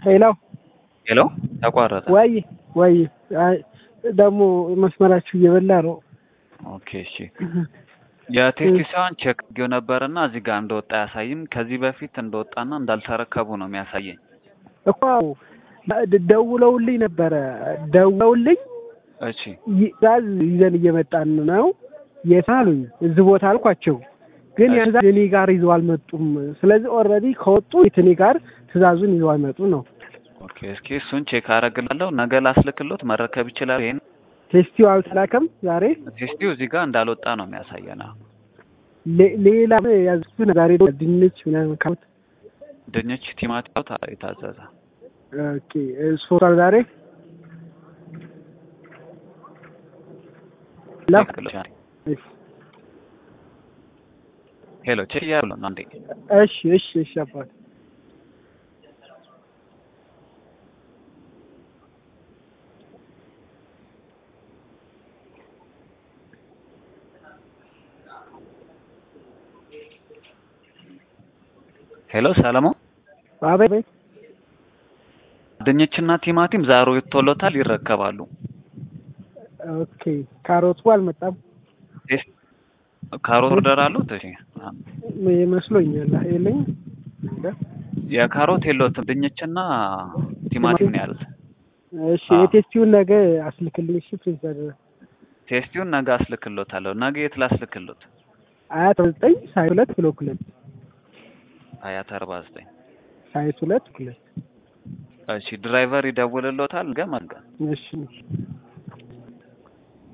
ሄሎ ሄሎ ተቋረጠ። ወይ ወይ አይ ደግሞ መስመራችሁ እየበላ ነው። ኦኬ እሺ። የቴክኒሻን ቼክ አድርጌው ነበርና እዚህ ጋር እንደወጣ አያሳይም። ከዚህ በፊት እንደወጣና እንዳልተረከቡ ነው የሚያሳየኝ። እኮ ደውለውልኝ ነበረ ደውለውልኝ እሺ ትእዛዝ ይዘን እየመጣን ነው የት አሉኝ። እዚህ ቦታ አልኳቸው፣ ግን ያ ትእዛዝ እኔ ጋር ይዘው አልመጡም። ስለዚህ ኦልሬዲ ከወጡ እኔ ጋር ትእዛዙን ይዘው አልመጡ ነው። ኦኬ እስኪ እሱን ቼክ አደርግላለሁ። ነገ ላስልክሎት መረከብ ይችላል። ይሄን ቴስቲው አልተላከም ዛሬ። ቴስቲው እዚህ ጋር እንዳልወጣ ነው የሚያሳየን። ሌ- ሌላ ያዝኩት ዛሬ ደግሞ ድንች ምናምን ካሉት ድንች፣ ቲማቲም የታዘዘ ኦኬ ሶስቷል ዛሬ ላክ ሄሎ ቼክ እያደረኩ ነው። አንዴ እሺ እሺ እሺ አባት ሄሎ ሰለሞን፣ አቤት ድንችና ቲማቲም ዛሬ ወጥቶሎታል፣ ይረከባሉ። ኦኬ ካሮቱ አልመጣም ቴስት ካሮት ኦርደር አሉት? እሺ ይመስሎኛል። የለኝ የካሮት የለውትም፣ ድንችና ቲማቲም ነው ያሉት። እሺ የቴስቲውን ነገ አስልክልኝ። እሺ ፕሪንስ አደረ ቴስቲውን ነገ አስልክሎታለሁ። ነገ የት ላስልክሎት? አያት ዘጠኝ ሳይት ሁለት ብሎክ ሁለት አያት አርባ ዘጠኝ ሳይት ሁለት ሁለት እሺ ድራይቨር ይደውልሎታል። ገመገ እሺ